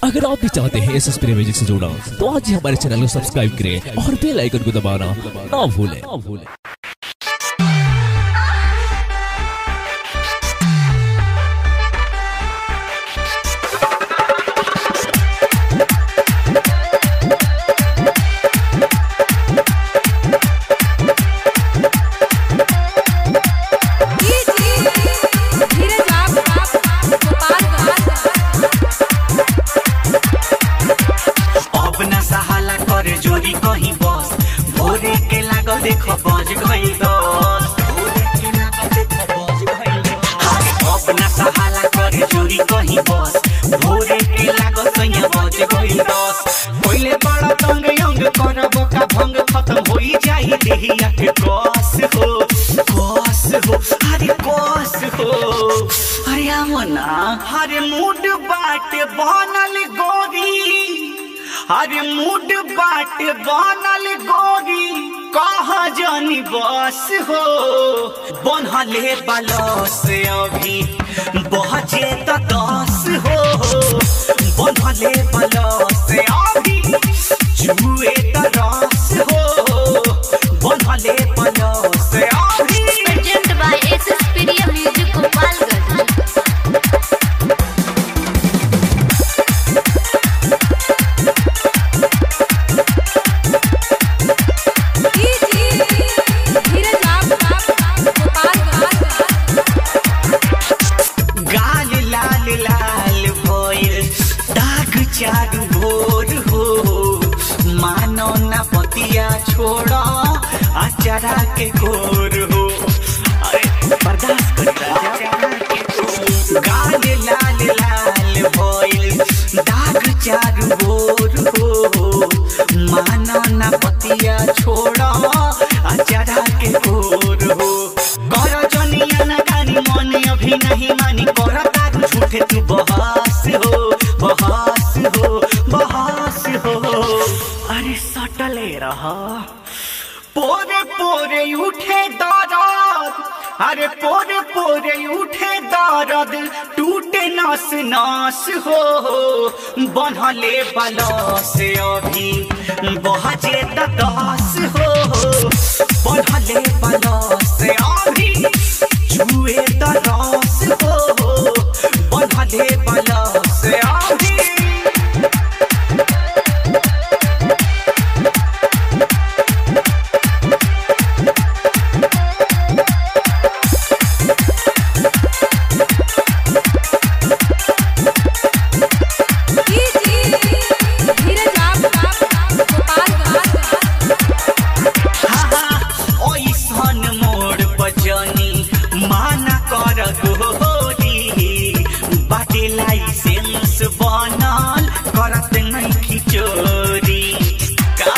अगर आप भी चाहते हैं एस एस म्यूजिक से जुड़ना तो आज ही हमारे चैनल को सब्सक्राइब करें और बेल आइकन को दबाना ना भूलें ना भूलें धीरज आप अब न सहाला करे जोरी कहीं बस भोरे के लागल देखो बज गई दस भोरे के लागल देखो बज गई दस। अब न सहाला करे जोरी कहीं बस भोरे के लागल सैया बज गई दस पहिले बड़ा तंग यंग करब का भंग खत्म होई जाई देहिया के कस हो कस हो अरे कस हो अरे आमना अरे मूड बाटे बनल गोरी अरे मूड बाट बनल गोरी कहा जानी बस हो बनहले बलस अभी बहजे त दस हो बनहले बलस अभी जुए त रस हो बनहले बलस अभी presented by SS Media Music Gopalganj. धीरज आप गाल लाल लाल भइल दाग चारू भोर हो मानो न पतिया छोड़ अचारा के गोर हो अरे बर्दाश्त कर राजा के गोर। गाल लाल लाल भइल दाग चारू भोर हो मानो न पतिया छोड़ अचारा के गोर हो कर जनिया न गानी मन अभी नहीं मानी कर तारू झूठे तू बहस हो बहस हो बहस हो अरे सटले रहा पोरे पोरे उठे दर्द अरे पोरे पोरे उठे दर्द टूटे नस नस हो बनहले बलस अभी बहजे त दस हो बनहले बलस अभी जुए त रस हो बनहले बलस अभी धीरज आप ओइसन मोड़ बजनी माना कर गोरी बाटे लाइसेंस बनल करत नहीं खिचोरी का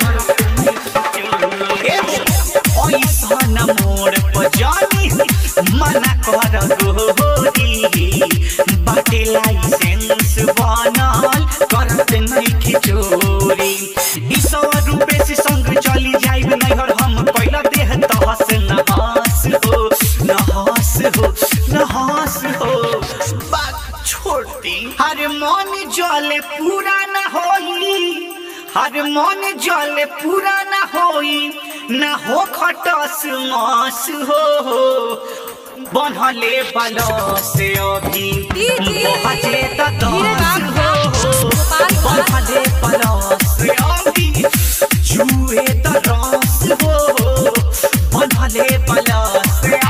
ओइसन मोड़ बजनी माना कर गोरी बाटे लाइसेंस बनल करत नहीं खिचोरी ई सौ रुपए से संग चली जाइब नैहर हम पहिला देह तहस नहास हो नहास हो नहास हो बात छोड़ दी हर मन जले पूरा न होई हर मन जले पूरा न होई न हो खटस मास हो बनहले बलस अभी बहजे त दस हो बनहले बलस अभी जुए त रस हो बनहले बलस